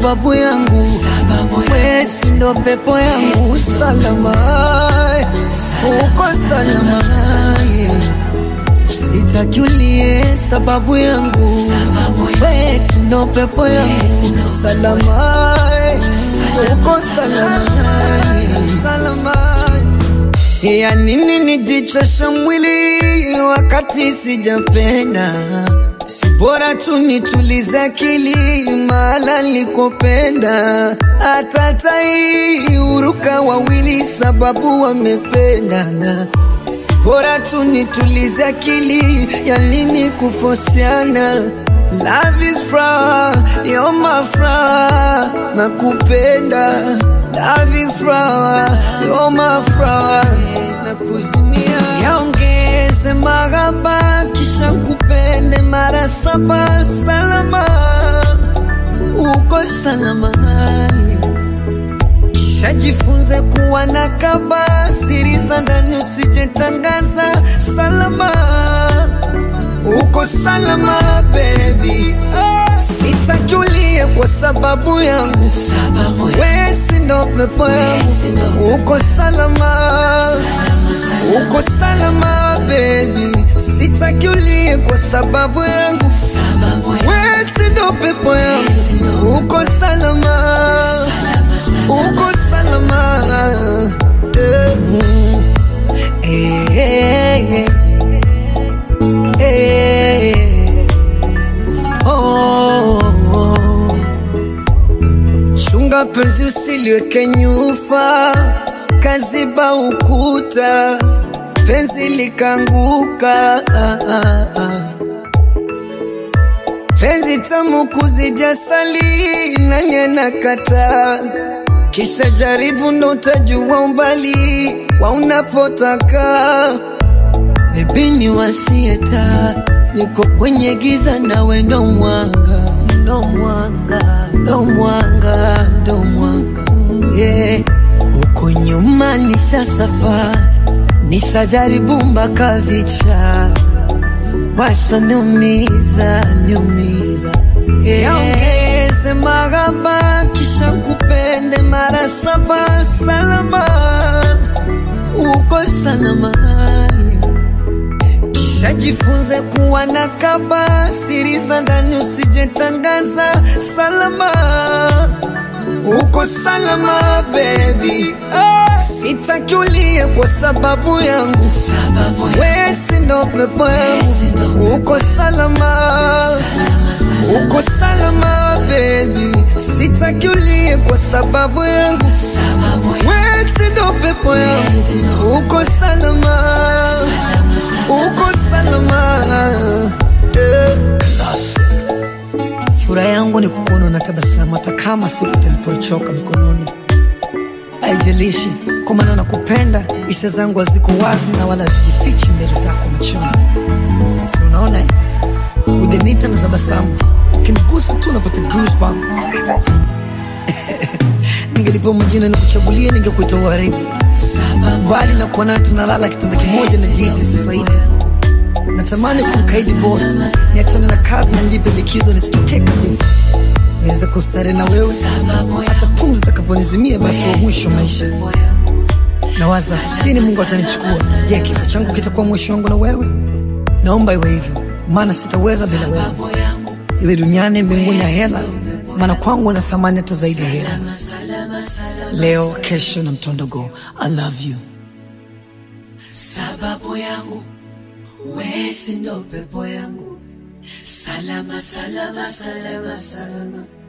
sababu yangu, wesi ndo pepo yangu, salama uko salama, sitajulie sababu yangu, wesi ndo pepo yangu, salama uko salama, salama ya nini nijichosha mwili wakati sijapenda? Si bora tu nitulize akili mahala nilikopenda. Hata tai huruka wawili sababu wamependana. Si bora tu nitulize akili ya nini kufosiana? Love is fra, you're my fra, nakupenda. Love is fra, you're my fra, nakuzimia. Yaongeze mahaba kisha kupende mara saba, salama uko salama. Kisha jifunze kuwa na kaba, siri za ndani usijetangaza, salama uko salama baby, sitakulie kwa sababu yangu, wesi ndo pepo yangu, uko salama, uko salama baby, sitakulie kwa sababu yangu, wesi ndo pepo yangu, uko salama, uko salama, eh, mm. eh, eh, eh. Eh, oh, oh. Chunga penzi usiliweke nyufa, kaziba ukuta, penzi likanguka. Ah, ah, ah. Penzi tamu kuzija sali nanye nakata, kisha jaribu ndo utajua umbali wa unapotaka. Baby ni wasieta, niko kwenye giza nawe ndo mwanga, ndo mwanga, ndo mwanga, ndo mwanga yeah. Uko nyuma nisha safari, nishajaribu mpaka vicha, washa niumiza, niumiza yeah. Yaongeze mahaba kisha kupende mara saba, salama uko salama kisha jifunze kuwa na kaba, siri za ndani usijetangaza, salama uko salama baby, sitakulie kwa sababu yangu, wesi ndo pepo yangu, uko salama, uko salama baby, sitakulie kwa sababu yangu, wesi ndo pepo yangu, uko salama, uko salama eh. Furaha yangu ni kukuona na tabasamu, hata kama siku nilipochoka mikononi. Haijalishi kwa maana nakupenda, hisia zangu haziko wazi na wala hazijifichi mbele zako machoni. Si unaona eh? udenita na tabasamu, ukinigusa tu napata goosebumps. Ningelipewa majina na kuchagulia, ningekuita waridi, bali na kuwa nawe tunalala kitanda kimoja na jinsi sifaidi natamani kumkaidi boss, niachane na kazi na nijipe likizo nisitokee kabisa, niweze kustare na wewe hata pumzi itakaponizimia, basi wa mwisho maisha. Nawaza lini Mungu atanichukua. Je, kifo changu kitakuwa mwisho wangu na wewe? Naomba iwe hivyo, maana sitaweza bila wewe, iwe duniani, mbinguni ya hela, maana kwangu na thamani hata zaidi ya hela. Leo, kesho na mtondogo. I love you. sababu yangu wesi ndo pepo yangu salama salama salama salama